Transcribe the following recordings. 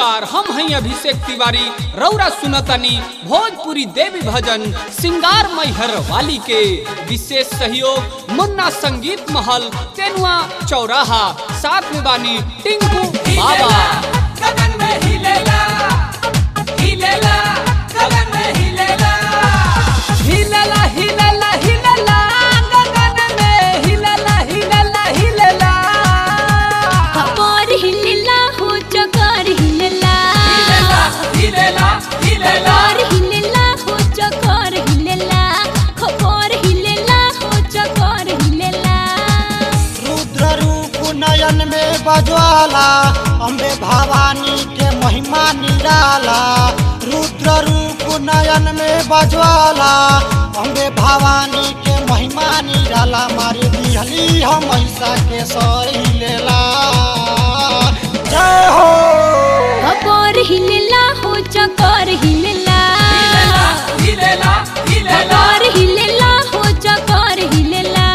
नमस्कार हम हैं अभिषेक तिवारी रौरा सुनतनी भोजपुरी देवी भजन सिंगार मैहर वाली के विशेष सहयोग मुन्ना संगीत महल तेनुआ चौराहा साथ में बानी टिंकू बाबा गगन में हिलेला हिलेला गगन में हिलेला हिलेला हिलेला हिलेला गगन में हिलेला हिलेला हिलेला खबर हिलेला हो चकर हिलेला हिलेला हिलेला खबर हिलेला हो चकर हिलेला खबर हिलेला हो चकर हिलेला रुद्र रूप नयन में बजवाला अम्बे भवानी के महिमा निराला रुद्र रूप नयन में बजवाला अम्बे भवानी के महिमा निराला मारे दिहली हम ऐसा के सही लेला जय हो खबर हिलेला हो चकर हिलेला हिलेला हिलेला खबर हिलेला हो चकर हिलेला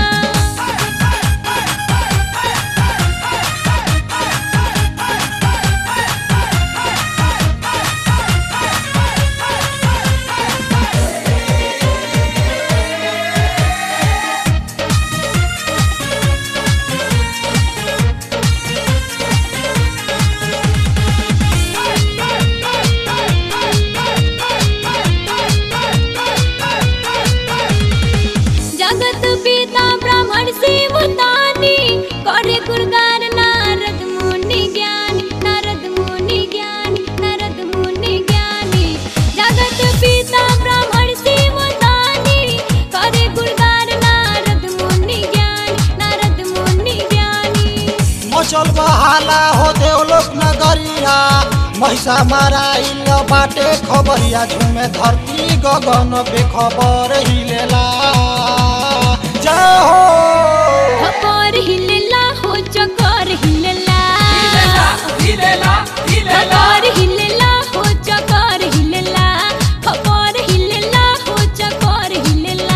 जगत पिता ब्राह्मण शिव दानी करे गुणगान नारद मुनि ज्ञानी नारद मुनि ज्ञानी नारद मुनि ज्ञानी जगत पिता ब्राह्मण शिव दानी करे गुणगान नारद मुनि ज्ञानी नारद मुनि ज्ञानी मचल बहाला हो देवलोक नगरिया महिषा माराइल बाटे खबरिया झुमे धरती गगन बेखबर हिलेला जय हो खबर हिलेला हो चकर हिलेला हिलेला हिलेला खबर हिलेला हो चकर हिलेला खबर हिलेला हो चकर हिलेला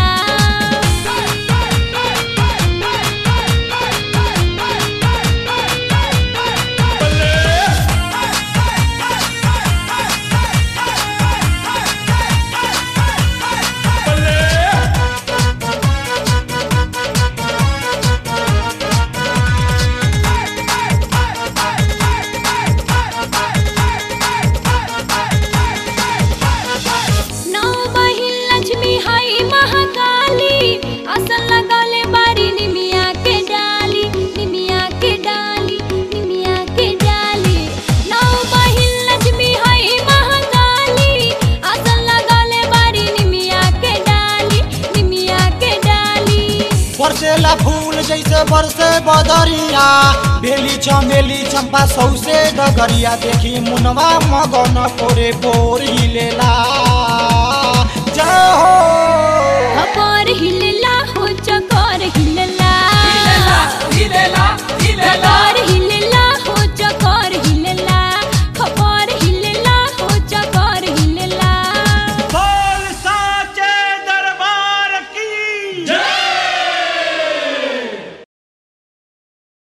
नौ बहिन लक्ष्मी हई महाकाली असल लगौले बारी निमिया के डाली निमिया के डाली निमिया के डाली नौ बहिन लक्ष्मी हई महाकाली असल लगौले बारी निमिया के डाली निमिया के डाली बरसेला फूल जैसे बरसे बदरिया बेली चमेली चंपा सौसे डगरिया देखी मुनवा मगन पोरे पोर हिलेला